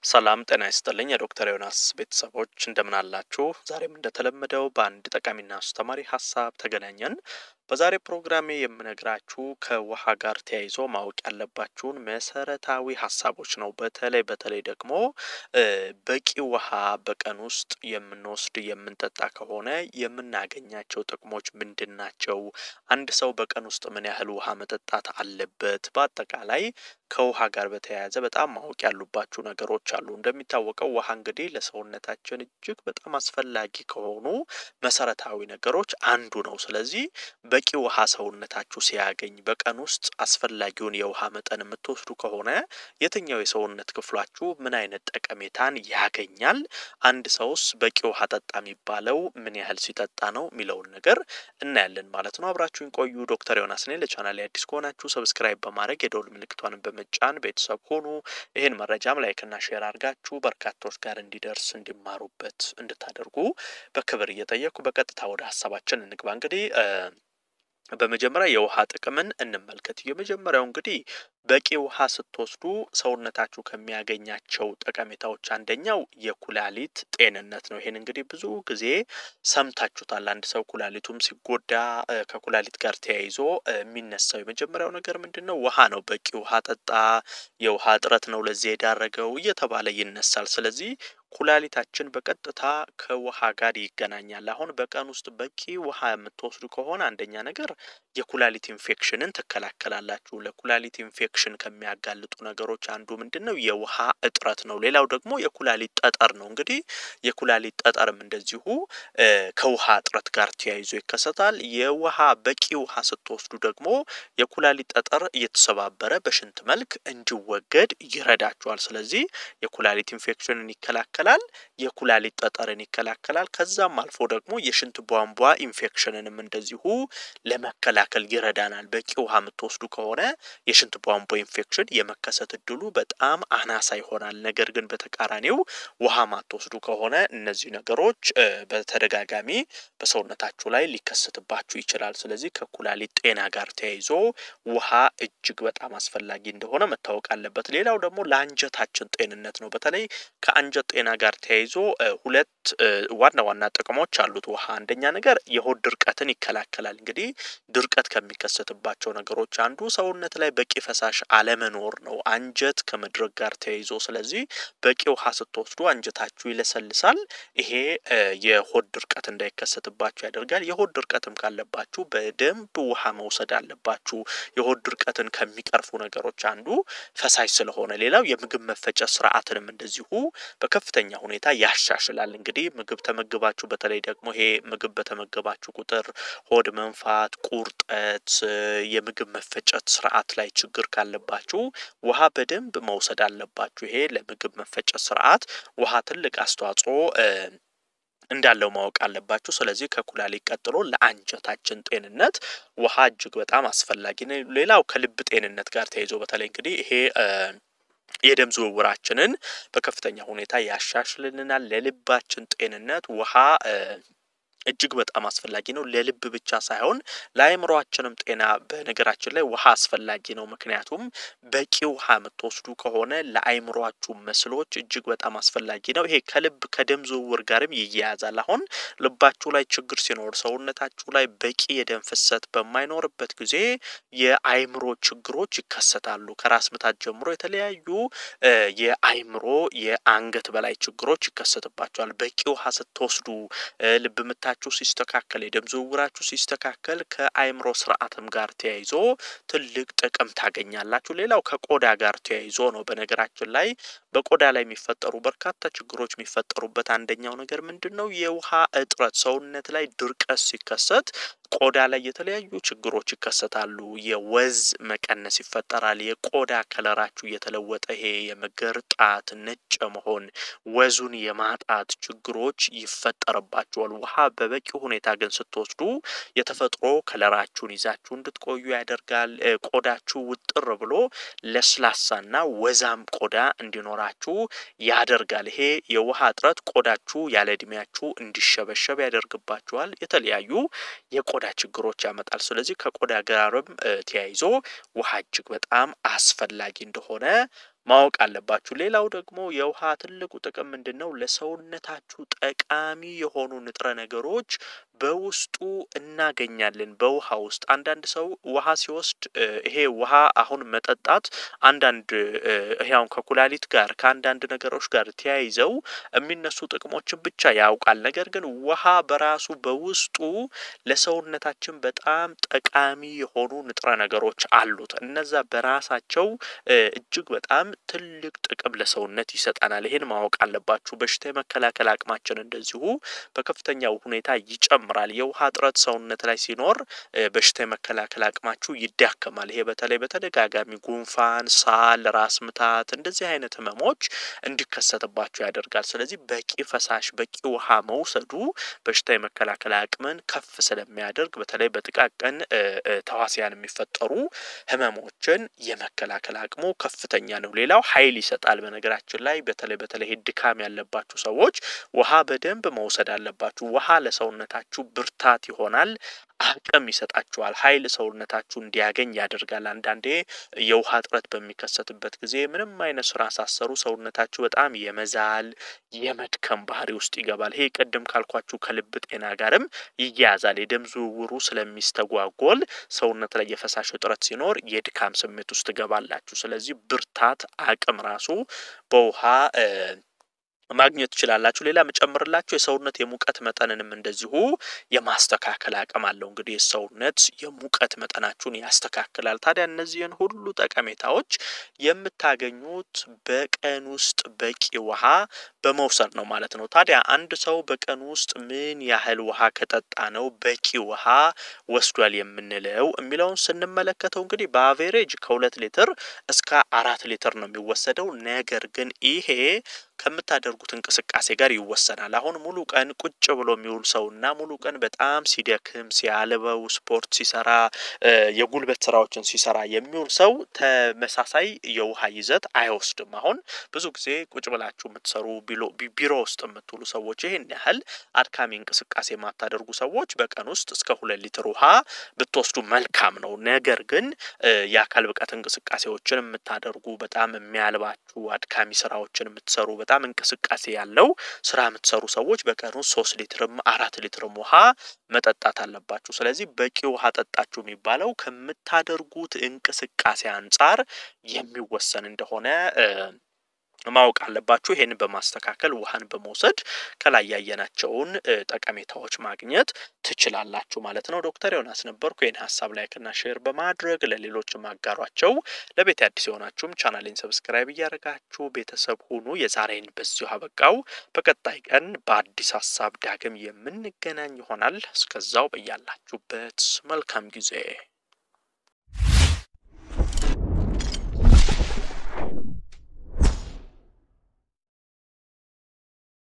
ሰላም ጤና ይስጥልኝ የዶክተር ዮናስ ቤተሰቦች እንደምን አላችሁ? ዛሬም እንደተለመደው በአንድ ጠቃሚና አስተማሪ ሀሳብ ተገናኘን። በዛሬ ፕሮግራሜ የምነግራችሁ ከውሃ ጋር ተያይዞ ማወቅ ያለባችሁን መሰረታዊ ሀሳቦች ነው። በተለይ በተለይ ደግሞ በቂ ውሃ በቀን ውስጥ የምንወስድ የምንጠጣ ከሆነ የምናገኛቸው ጥቅሞች ምንድን ናቸው? አንድ ሰው በቀን ውስጥ ምን ያህል ውሃ መጠጣት አለበት? በአጠቃላይ ከውሃ ጋር በተያያዘ በጣም ማወቅ ያሉባችሁ ነገሮች አሉ። እንደሚታወቀው ውሃ እንግዲህ ለሰውነታችን እጅግ በጣም አስፈላጊ ከሆኑ መሰረታዊ ነገሮች አንዱ ነው። ስለዚህ በቂ ውሃ ሰውነታችሁ ሲያገኝ በቀን ውስጥ አስፈላጊውን የውሃ መጠን የምትወስዱ ከሆነ የትኛው የሰውነት ክፍላችሁ ምን አይነት ጠቀሜታን ያገኛል? አንድ ሰውስ በቂ ውሃ ጠጣ የሚባለው ምን ያህል ሲጠጣ ነው የሚለውን ነገር እናያለን ማለት ነው። አብራችሁን ቆዩ። ዶክተር ዮናስ ነኝ። ለቻናል አዲስ ከሆናችሁ ሰብስክራይብ በማድረግ የደውል ምልክቷን በመጫን ቤተሰብ ሆኑ። ይህን መረጃም ላይክና ሼር አድርጋችሁ በርካቶች ጋር እንዲደርስ እንዲማሩበት እንድታደርጉ በክብር እየጠየኩ በቀጥታ ወደ ሀሳባችን እንግባ። እንግዲህ በመጀመሪያ የውሃ ጥቅምን እንመልከት። የመጀመሪያው እንግዲህ በቂ ውሃ ስትወስዱ ሰውነታችሁ ከሚያገኛቸው ጠቀሜታዎች አንደኛው የኩላሊት ጤንነት ነው። ይሄን እንግዲህ ብዙ ጊዜ ሰምታችሁታል። አንድ ሰው ኩላሊቱም ሲጎዳ ከኩላሊት ጋር ተያይዞ የሚነሳው የመጀመሪያው ነገር ምንድን ነው? ውሃ ነው። በቂ ውሃ ጠጣ፣ የውሃ እጥረት ነው ለዚህ የዳረገው እየተባለ ይነሳል። ስለዚህ ኩላሊታችን በቀጥታ ከውሃ ጋር ይገናኛል። አሁን በቀን ውስጥ በቂ ውሃ የምትወስዱ ከሆነ አንደኛ ነገር የኩላሊት ኢንፌክሽንን ትከላከላላችሁ። ለኩላሊት ኢንፌክሽን ከሚያጋልጡ ነገሮች አንዱ ምንድን ነው? የውሃ እጥረት ነው። ሌላው ደግሞ የኩላሊት ጠጠር ነው። እንግዲህ የኩላሊት ጠጠርም እንደዚሁ ከውሃ እጥረት ጋር ተያይዞ ይከሰታል። የውሃ በቂ ውሃ ስትወስዱ ደግሞ የኩላሊት ጠጠር እየተሰባበረ በሽንት መልክ እንዲወገድ ይረዳችኋል። ስለዚህ የኩላሊት ኢንፌክሽንን ይከላከላል የኩላሊት ጠጠርን ይከላከላል። ከዛም አልፎ ደግሞ የሽንት ቧንቧ ኢንፌክሽንንም እንደዚሁ ለመከላከል ይረዳናል። በቂ ውሃ የምትወስዱ ከሆነ የሽንት ቧንቧ ኢንፌክሽን የመከሰት እድሉ በጣም አናሳ ይሆናል። ነገር ግን በተቃራኒው ውሃ ማትወስዱ ከሆነ እነዚህ ነገሮች በተደጋጋሚ በሰውነታችሁ ላይ ሊከሰትባችሁ ይችላል። ስለዚህ ከኩላሊት ጤና ጋር ተያይዞ ውሃ እጅግ በጣም አስፈላጊ እንደሆነ መታወቅ አለበት። ሌላው ደግሞ ለአንጀታችን ጤንነት ነው። በተለይ ከአንጀት ጤና ጋር ተያይዞ ሁለት ዋና ዋና ጥቅሞች አሉት ውሃ። አንደኛ ነገር የሆድ ድርቀትን ይከላከላል። እንግዲህ ድርቀት ከሚከሰትባቸው ነገሮች አንዱ ሰውነት ላይ በቂ ፈሳሽ አለመኖር ነው፣ አንጀት ከመድረቅ ጋር ተያይዞ። ስለዚህ በቂ ውሃ ስትወስዱ አንጀታችሁ ይለሰልሳል። ይሄ የሆድ ድርቀት እንዳይከሰትባችሁ ያደርጋል። የሆድ ድርቀትም ካለባችሁ በደንብ ውሃ መውሰድ አለባችሁ። የሆድ ድርቀትን ከሚቀርፉ ነገሮች አንዱ ፈሳሽ ስለሆነ፣ ሌላው የምግብ መፈጨት ስርዓትንም እንደዚሁ በከፍተኛ ሁኔታ ያሻሽላል። እንግዲህ ምግብ ተመግባችሁ በተለይ ደግሞ ይሄ ምግብ በተመገባችሁ ቁጥር ሆድ መንፋት፣ ቁርጠት፣ የምግብ መፈጨት ስርዓት ላይ ችግር ካለባችሁ ውሃ በደንብ መውሰድ አለባችሁ። ይሄ ለምግብ መፈጨት ስርዓት ውሃ ትልቅ አስተዋጽኦ እንዳለው ማወቅ አለባችሁ። ስለዚህ ከኩላሊት ቀጥሎ ለአንጀታችን ጤንነት ውሃ እጅግ በጣም አስፈላጊ ነው። ሌላው ከልብ ጤንነት ጋር ተያይዞ በተለይ እንግዲህ ይሄ የደም ዝውውራችንን በከፍተኛ ሁኔታ ያሻሽልልናል። ለልባችን ጤንነት ውሃ እጅግ በጣም አስፈላጊ ነው። ለልብ ብቻ ሳይሆን ለአእምሯችንም ጤና በነገራችን ላይ ውሃ አስፈላጊ ነው። ምክንያቱም በቂ ውሃ የምትወስዱ ከሆነ ለአእምሯችሁ መስሎች እጅግ በጣም አስፈላጊ ነው። ይሄ ከልብ ከደም ዝውውር ጋርም ይያያዛል። አሁን ልባችሁ ላይ ችግር ሲኖር፣ ሰውነታችሁ ላይ በቂ የደም ፍሰት በማይኖርበት ጊዜ የአእምሮ ችግሮች ይከሰታሉ። ከራስ ምታት ጀምሮ የተለያዩ የአእምሮ የአንገት በላይ ችግሮች ይከሰትባቸዋል። በቂ ውሃ ስትወስዱ ልብ ምታ ችሁ ሲስተካከል የደም ዝውውራችሁ ሲስተካከል ከአእምሮ ስርዓትም ጋር ተያይዞ ትልቅ ጥቅም ታገኛላችሁ። ሌላው ከቆዳ ጋር ተያይዞ ነው። በነገራችን ላይ በቆዳ ላይ የሚፈጠሩ በርካታ ችግሮች የሚፈጠሩበት አንደኛው ነገር ምንድን ነው? የውሃ እጥረት። ሰውነት ላይ ድርቀት ሲከሰት ቆዳ ላይ የተለያዩ ችግሮች ይከሰታሉ። የወዝ መቀነስ ይፈጠራል። የቆዳ ከለራችሁ እየተለወጠ ይሄ የመገርጣት ነጭ መሆን ወዙን የማጣት ችግሮች ይፈጠርባቸዋል። ውሃ በበቂ ሁኔታ ግን ስትወስዱ የተፈጥሮ ከለራችሁን ይዛችሁ እንድትቆዩ ያደርጋል። ቆዳችሁ ውጥር ብሎ ለስላሳና ወዛም ቆዳ እንዲኖራችሁ ያደርጋል። ይሄ የውሃ እጥረት ቆዳችሁ ያለ እድሜያችሁ እንዲሸበሸብ ያደርግባችኋል። የተለያዩ የቆዳ ችግሮች ያመጣል። ስለዚህ ከቆዳ ጋርም ተያይዞ ውሃ እጅግ በጣም አስፈላጊ እንደሆነ ማወቅ አለባችሁ። ሌላው ደግሞ የውሃ ትልቁ ጥቅም ምንድን ነው? ለሰውነታችሁ ጠቃሚ የሆኑ ንጥረ ነገሮች በውስጡ እናገኛለን። በውሃ ውስጥ አንዳንድ ሰው ውሃ ሲወስድ ይሄ ውሃ አሁን መጠጣት አንዳንድ ይሄ አሁን ከኩላሊት ጋር ከአንዳንድ ነገሮች ጋር ተያይዘው የሚነሱ ጥቅሞችን ብቻ ያውቃል። ነገር ግን ውሃ በራሱ በውስጡ ለሰውነታችን በጣም ጠቃሚ የሆኑ ንጥረ ነገሮች አሉት። እነዛ በራሳቸው እጅግ በጣም ትልቅ ጥቅም ለሰውነት ይሰጠናል። ይሄን ማወቅ አለባችሁ። በሽታ የመከላከል አቅማችን እንደዚሁ በከፍተኛው ሁኔታ ይጨምራል። የውሃ እጥረት ሰውነት ላይ ሲኖር በሽታ የመከላከል አቅማችሁ ይዳከማል። ይሄ በተለይ በተደጋጋሚ ጉንፋን፣ ሳል፣ ራስ ምታት እንደዚህ አይነት ህመሞች እንዲከሰትባችሁ ያደርጋል። ስለዚህ በቂ ፈሳሽ በቂ ውሃ መውሰዱ በሽታ የመከላከል አቅምን ከፍ ስለሚያደርግ በተለይ በጥቃቅን ተዋሲያን የሚፈጠሩ ህመሞችን የመከላከል አቅሙ ከፍተኛ ነው። ሌላው ኃይል ይሰጣል። በነገራችን ላይ በተለይ በተለይ ድካም ያለባችሁ ሰዎች ውሃ በደንብ መውሰድ አለባችሁ። ውሃ ለሰውነታችሁ ብርታት ይሆናል። አቅም ይሰጣችኋል። ኃይል ሰውነታችሁ እንዲያገኝ ያደርጋል። አንዳንዴ የውሃ እጥረት በሚከሰትበት ጊዜ ምንም አይነት ስራ ሳሰሩ ሰውነታችሁ በጣም የመዛል የመድከም ባህሪ ውስጥ ይገባል። ይሄ ቅድም ካልኳችሁ ከልብ ጤና ጋርም ይያያዛል። የደም ዝውውሩ ስለሚስተጓጎል ሰውነት ላይ የፈሳሽ እጥረት ሲኖር የድካም ስሜት ውስጥ ትገባላችሁ። ስለዚህ ብርታት አቅም ራሱ በውሃ ማግኘት ትችላላችሁ። ሌላ መጨምርላችሁ የሰውነት የሙቀት መጠንንም እንደዚሁ የማስተካከል አቅም አለው። እንግዲህ የሰውነት የሙቀት መጠናችሁን ያስተካክላል። ታዲያ እነዚህን ሁሉ ጠቀሜታዎች የምታገኙት በቀን ውስጥ በቂ ውሃ በመውሰድ ነው ማለት ነው። ታዲያ አንድ ሰው በቀን ውስጥ ምን ያህል ውሃ ከጠጣ ነው በቂ ውሃ ወስዷል የምንለው የሚለውን ስንመለከተው እንግዲህ በአቬሬጅ ከሁለት ሊትር እስከ አራት ሊትር ነው የሚወሰደው። ነገር ግን ይሄ ከምታደርጉት እንቅስቃሴ ጋር ይወሰናል። አሁን ሙሉ ቀን ቁጭ ብሎ የሚውል ሰውና ሙሉ ቀን በጣም ሲደክም ሲያልበው ስፖርት ሲሰራ የጉልበት ስራዎችን ሲሰራ የሚውል ሰው ተመሳሳይ የውሃ ይዘት አይወስድም። አሁን ብዙ ጊዜ ቁጭ ብላችሁ የምትሰሩ ቢሮ ውስጥ የምትውሉ ሰዎች ይህን ያህል አድካሚ እንቅስቃሴ የማታደርጉ ሰዎች በቀን ውስጥ እስከ ሁለት ሊትር ውሃ ብትወስዱ መልካም ነው። ነገር ግን የአካል ብቃት እንቅስቃሴዎችን የምታደርጉ በጣም የሚያልባችሁ አድካሚ ስራዎችን የምትሰሩ በጣም እንቅስቃሴ ያለው ስራ የምትሰሩ ሰዎች በቀን ውስጥ ሶስት ሊትርም አራት ሊትርም ውሃ መጠጣት አለባችሁ። ስለዚህ በቂ ውሃ ጠጣችሁ የሚባለው ከምታደርጉት እንቅስቃሴ አንጻር የሚወሰን እንደሆነ ማወቅ አለባችሁ። ይሄንን በማስተካከል ውሃን በመውሰድ ከላይ ያየናቸውን ጠቀሜታዎች ማግኘት ትችላላችሁ ማለት ነው። ዶክተር ዮናስ ነበርኩ። ይህን ሀሳብ ላይክና ሼር በማድረግ ለሌሎች ማጋሯቸው። ለቤት አዲስ የሆናችሁም ቻናሌን ሰብስክራይብ እያደረጋችሁ ቤተሰብ ሁኑ። የዛሬን በዚሁ አበቃው። በቀጣይ ቀን በአዲስ ሀሳብ ዳግም የምንገናኝ ይሆናል። እስከዛው በያላችሁበት መልካም ጊዜ